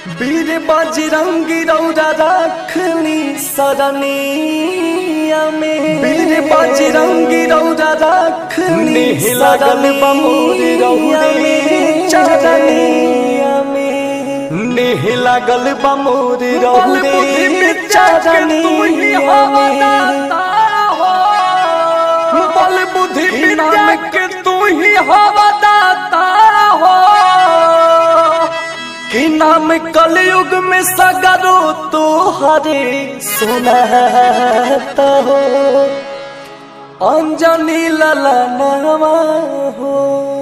वीर बजरंगी रौरा रखनी सरनिया में वीर बजरंगी रौरा रखनी लागल बमोर रौरे चरनिया में नेह लागल बमोर रौरे चरनिया में बल बुद्धि विद्या के तू ही हवा दाता हो कि नाम कलयुग में सगरो तो हरे सुनाता हो अंजनी ललनवा हो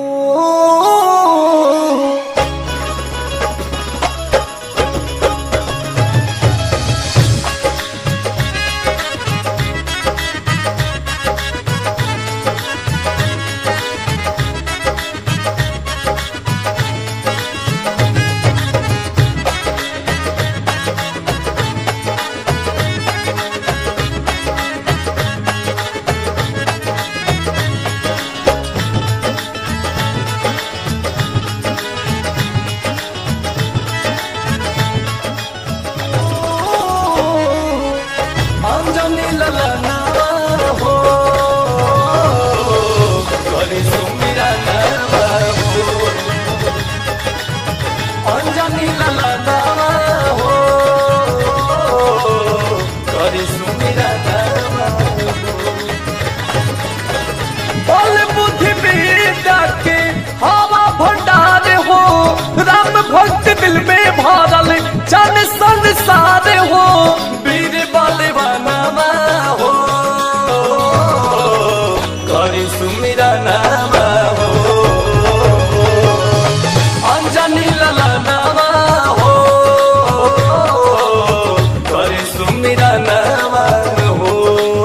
अंजनी ललनवा हो करे सुमिरा नवा हो अंजनी ललनवा हो करे सुमिरा नवा बल बुद्धि विद्या के हवा भंडार हो राम भक्त दिल में भरल जन संसार हो वीर बलवानमा हो करी सुमिरा नामा हो अंजनी ललनामा हो करी सुमिरा नामा हो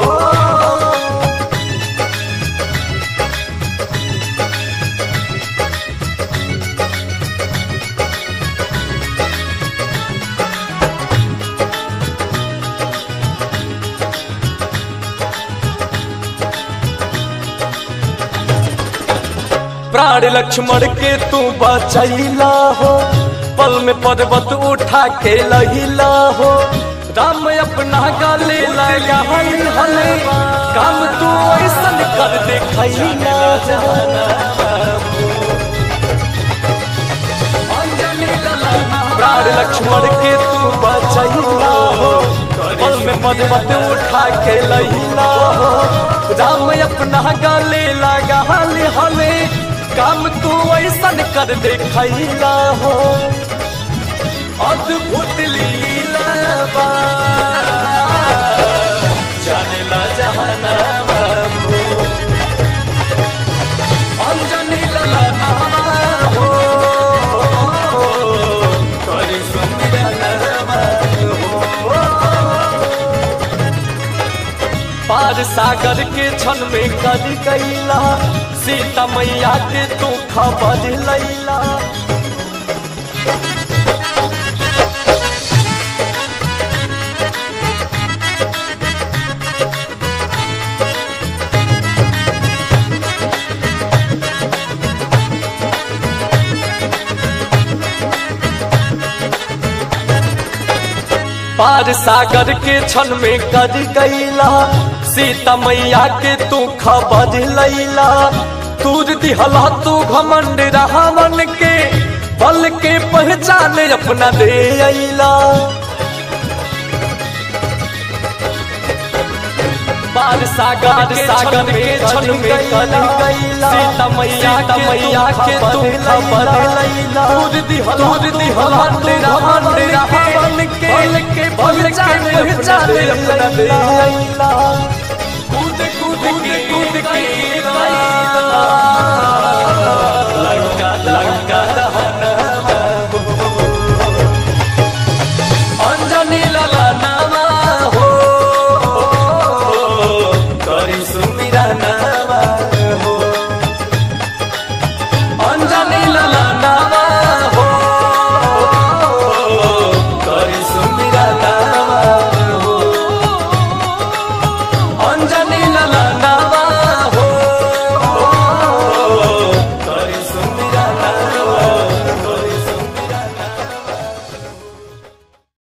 प्राण लक्ष्मण के तू बचैला हो पल में पर्वत उठा के लहिला हो राम अपना गले लगा हल हले काम तू ऐसन कर दे खैला प्राण लक्ष्मण के तू बचैला हो पल में पर्वत उठा के लहिला हो राम अपना गले लगा हले हले काम तू ऐसन कर दे खैला हो अद्भुत लीला बा जानेला जहाना बाबू अंजनी लला नामा हो करी सुमिरा नामा हो पार सागर के क्षण में कर गईला सीता मैया के तू खबर लैला पार सागर के क्षण में कर गईला सीता मैया के तू खबर लैला तूर दिहला तू घमंड रावण के बल के पहचान अपना दे अला पार सागर सागर के क्षण में कर गईला सीता मैया के मैया के तू खबर लैला तूर दिहला तूर दिहला तू घमंड रावण के बल के पहचान अपना दे अला कूद कूद के कूद के गईला